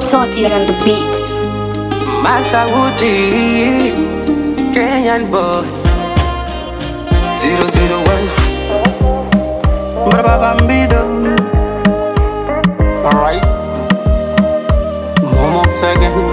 Toti on the beats. Masauti, Kenyan boy 001 Braba Bambido Alright Momox again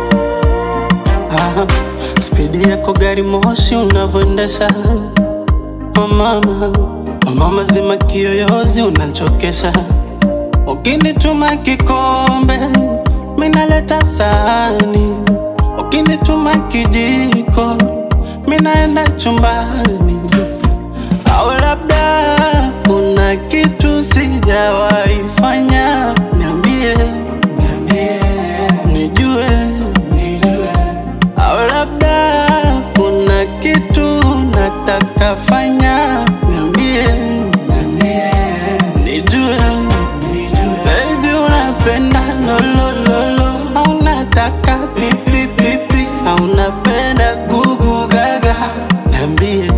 ah, Spidi yako gari moshi unavyoendesha oh mama oh mama zima kiyoyozi unanchokesha Ukinituma kikombe minaleta sahani, ukinituma kijiko minaenda chumbani, au labda kuna kitu sijawahi fanya, niambie, niambie, nijue, nijue, au labda kuna kitu nataka fanya, niambie, niambie, nijue, nijue, baby unapenda lolololo, au unataka pipi pipi, au unapenda gugu gaga, niambie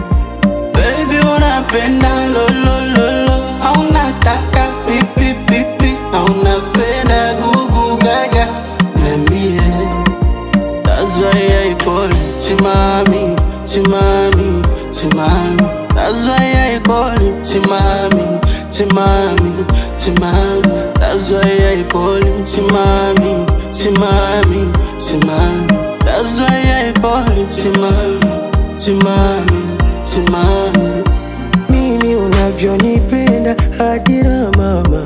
Baby unapenda lolololo au unataka pipi pipi au unapenda gugu gaga Niambie That's why I call you Chimami, Chimami, Chimami That's why I call you Chimami, Chimami, Chimami That's why I call you Chimami, Chimami, Chimami That's why I call you Chimami, Chimami, Chimami mimi unavyonipenda hadira mama,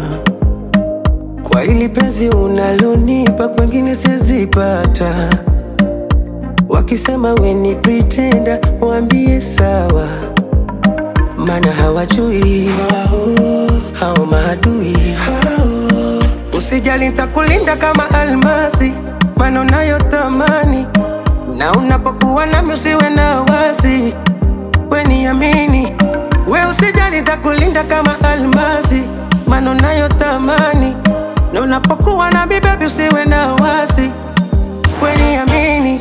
kwa hili penzi unalonipa kwengine sizipata. Wakisema we ni pretender, waambie sawa, maana hawajui hao maadui. Usijali, nitakulinda kama almasi, maana unayotamani, na unapokuwa nami usiwe na wasi we niamini, we usijali, nitakulinda kama almasi, maana unayotamani, na unapokuwa na bibebi usiwe na wasi, we niamini,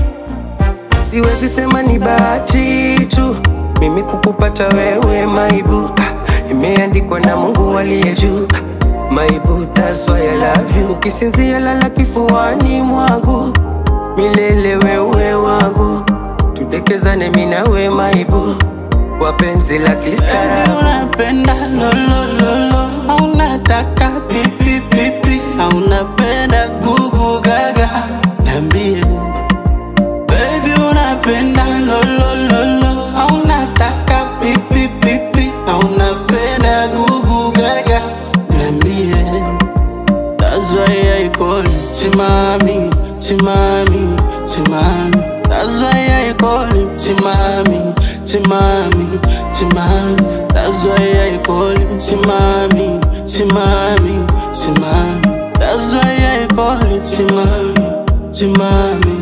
siwezi sema ni bahati tu mimi kukupata wewe maibu, Ah, imeandikwa na Mungu aliye juu Ah, maibu, that's why I love you. Ukisinzia lala kifuani mwangu milele, wewe wangu, tudekezane mimi na wewe maibu, wapenzi la Baby kistaarabu. unapenda lolololo au unataka pipi pipi au unapenda gugu gaga Niambie Baby unapenda lolololo au unataka pipi pipi au unapenda gugu gaga Niambie That's why I call you Chimami, Chimami, Chimami. That's why I call you Chimami, Chimami, Chimami. That's why I call you Chimami, Chimami, Chimami. That's why I call you Chimami, Chimami,